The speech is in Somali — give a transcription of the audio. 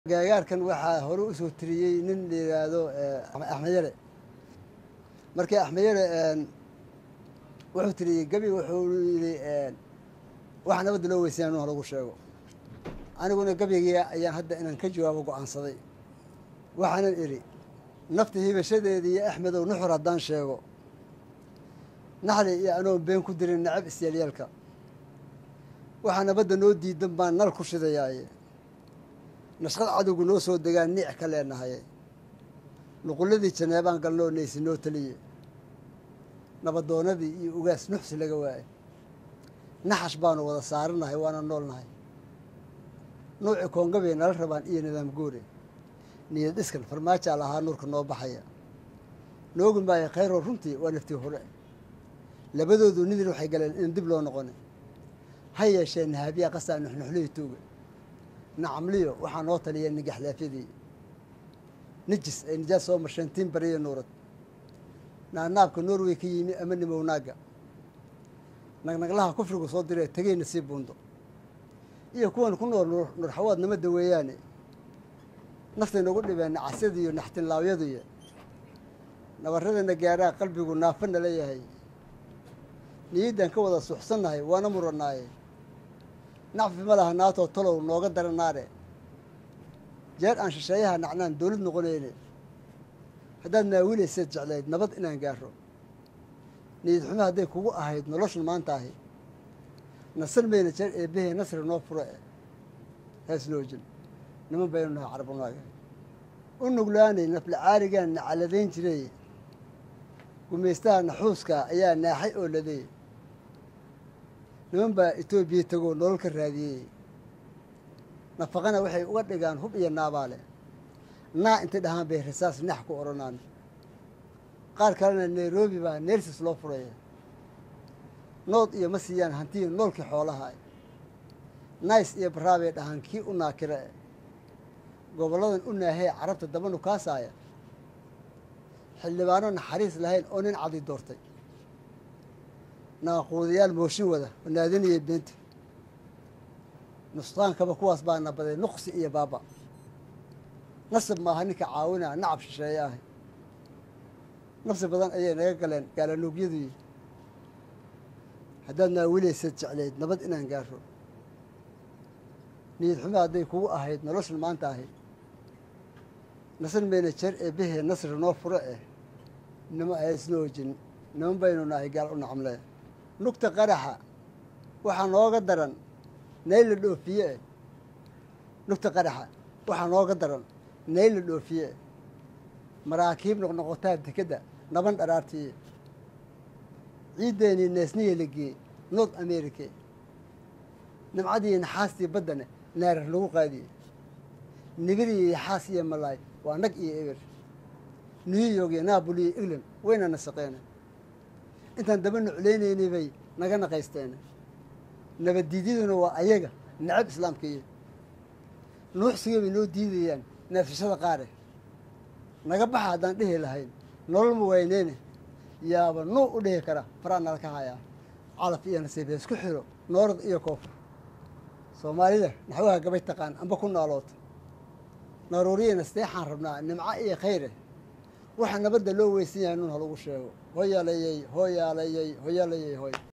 gaagaarkan waxaa hore usoo tiriyey nin la yidhaahdo axmed yare markii axmed yare wuxuu tiriyey gebi wuxuu yidhi wax nabadda loo weysanya inu lagu sheego aniguna gebyigii ayaan hadda inaan ka jawaabo go-aansaday waxaanan idhi nafta hibashadeedii iyo axmedow nuxur haddaan sheego naxli iyo anoon been ku dirin nacab isyaalyeelka waxaa nabadda noo diidan baan nal ku shidayaaye nashqad cadowgu noo soo degaan niic ka leenahaye nuqulladii janeebaan galnoo neysi noo teliye nabadoonadii iyo ugaas nuxsi laga waaye naxash baanu wada saaranahay waana noolnahay nuuci koongabay nala rabaan iyo nidaam goore niyad dhiskan farmaajaa lahaa nuurka noo baxaya noogi maayo khayroo runtii waa naftii hore labadoodu nidin waxay galeen in dib loo noqoni ha yeeshee nahaabyaa qasaa nuxnuxlihii tuuga nacamliyo waxaa noo taliya nigaxlaafyadii nijis ay nijaas soo marsheen tiin bariyo nuurad naanaabka norway ka yimi ama nimownaagga nagnaglaha kufrigu soo diree tegeyna sii buundo iyo kuwan ku nool nurxawaad nama daweeyaane naftay nagu dhibeen nacasyadiiyo naxtinlaawyaduyo nabarradana gaadhaa qalbigu naafana leeyahay niyaddan ka wada suuxsannahay waana murannaaye nacfi ma laha naatoo talow nooga dara naare jeer aan shisheeyaha nacnaan dowlad noqonayne haddaad naawilayseed jeclayd nabad inaan gaaro niyad xumo hadday kugu ahayd noloshan maanta ahi nasan mayna jeer eebbahee nasri noo furo e heesloojin niman baynu nahay carabunaaga u nuglaanay nafla caaligaan na caladayn jiray gumaystaha naxuuska ayaa naaxay oo laday niman baa etoobiya tegoo nolol ka raadiyey nafaqana waxay uga dhigaan hub iyo naabaale naa intay dhahaan bay rasaas nax ku odhanaan qaar kalena nairobi baa neersis loo furaya nood iyo ma siiyaan hantiyi noolkii xoolaha nice iyo baraabay dhahaan kii u naakira e gobolladan u naahee carabta dabanu kaasaaya xildhibaano naxariis lahayn oo nin cadi doortay naaquudayaal mooshin wada oo naadinaya beenta nusqaankaba kuwaas baa nabaday nuqsi iyo baaba nasab maaha ninka caawinaa nacab shisheeye ah nafsi badan ayay naga galeen gaalanuugyadii haddaad naawilaysaad jeclayd nabad inaan gaaro niyad xumo hadday kugu ahayd noloshan maanta ahi nasan mayna jeer eebbahee nasri noo furo eh nima aysna ojin niman baynu nahay gaal u nacamle nugta qaraxa waxaa nooga daran nayl la dhoofiye eh nugta qaraxa waxaa nooga daran nayl la dhoofiye eh maraakiib noqnoqotaa dekedda naban dharaartiye ciiddeenii neesniya la geeyey north america nimcadii naxaastii baddane naarar lagu qaadiyey nibiriyo yaxaas iyo malaay waa nag iyo eber new york iyo naaboli iyo england wayna nasaqeene intaan daba nuclaynaynay bay naga naqaysteene nabaddiidyaduna waa ayaga nacab islaamkaiyo nuuxsigay bay noo diidayaan neefsashada qaare naga baxa haddaan dhihi lahayn nolol ma wayneyne yaaba nuu u dhihi kara faraa nala ka hayaa calaf iyo nasiib heesku xiro noorad iyo koofur soomaalida naxwaha gabay taqaan amba ku nooloota naruuriyana seexaan rabnaa nimco iyo khayre waxaa nabadda loo weysan yahay nun halagu sheego hoyalayey hoyaalayey hoyalayey hoy